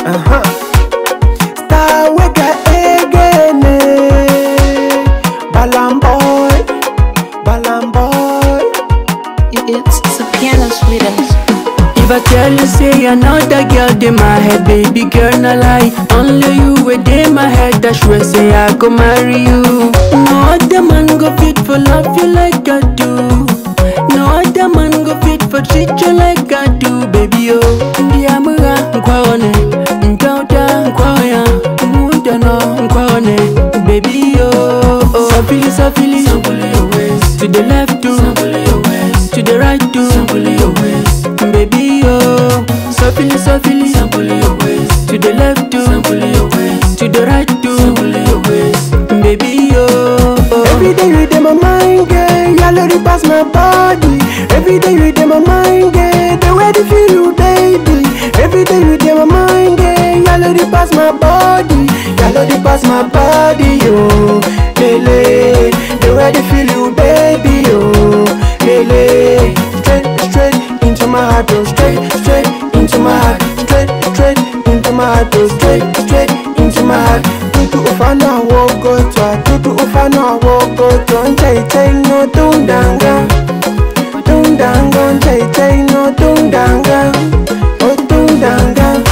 Uh-huh. Star weka egene. Balam boy, balam boy. It's the piano sweetest. If I tell you say another girl in my head, baby girl, no lie. Only you within my head, that sure say I go marry you. No other man go fit for love you like I do. No other man go fit for treat you like I do, baby oh. Ndiamura nkwaone, ntauta nkwaoya, muda no nkwaone, baby oh. oh. Safili safili, to the left to, to the right to, baby oh. Safili safili, to the left to, to the right to, baby oh. Every day you in my mind, girl. Y'all already pass my body. Every day you in my mind, girl. The way they feel you, baby. Every day you in my mind, girl. Y'all already pass my body. Y'all already pass my body, yo. Lele, the way they feel you, baby, yo. Lele, straight, straight into my heart, oh. Straight, straight into my heart. Straight, straight into my heart, oh. Straight, straight into my heart. Tutu ufana wogotwa, tutu ufana wogotwa. Nchai chai no tundanga, tundanga. Nchai chai no tundanga, oh tundanga.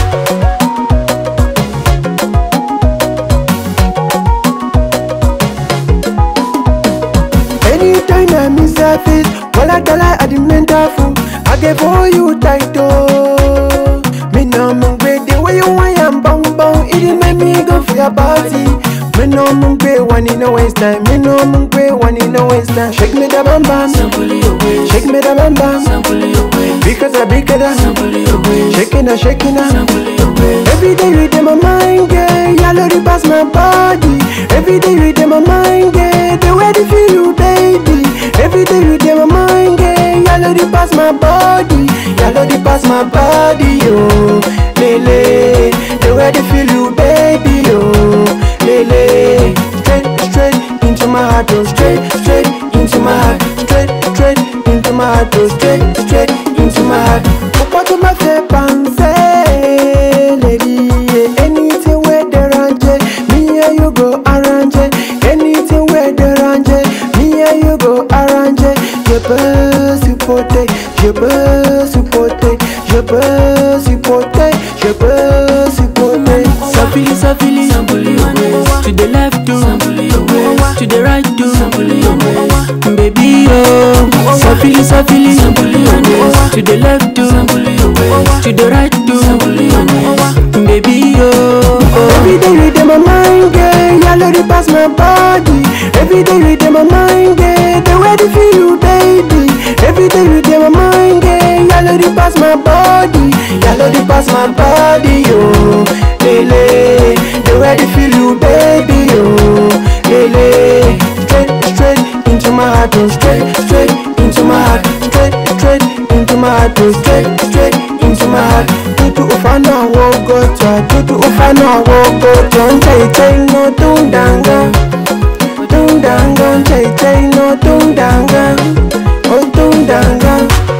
Anytime I miss a face, well I tell I the mental fool. I give all you tight oh. Me no mung be the way you want am bong bong. It dey make me go for your party. Me no mung be one in a waste time. Me no mung be one in a waste time. Shake me the bam bam, shake me the bam bam. Because I big it shaking a shaking a. Every day you in my mind, girl. Y'all already pass my body. Every day you in my mind, girl. The way they feel you, baby. Every day you in my mind, girl. Y'all already pass my body. Y'all already pass my body, yo. Lele, the way they feel you, baby, yo. Lele, straight, straight into my heart, oh. Straight, straight into my heart. Straight, straight into my heart, oh. Straight, straight into my heart. Papa to my fair lady. yeah. Anything where they range, me and you go arrange. it. Anything where they range, me and you go arrange. it. Je peux supporter, je peux supporter, je peux supporter, je peux supporter. Safili safili, to the left to, to the right to, baby oh. Safili safili, to the left to, to the right to, baby oh. Every day you in my mind, girl, y'all already pass my body. Every day you in my mind, girl, the way they feel you, baby. Every day you in my mind, girl, y'all already pass my body. Y'all already pass my body, yo. Lele, the way they feel you, baby, yo. Lele, straight, straight into my heart, oh. Straight, straight into my heart. Straight, straight into my heart, oh. Straight, straight into my heart. Tutu ufana wogotwa, tutu ufana wogotwa. Nchai chai no tundanga, tundanga. Nchai chai no tundanga, oh tundanga.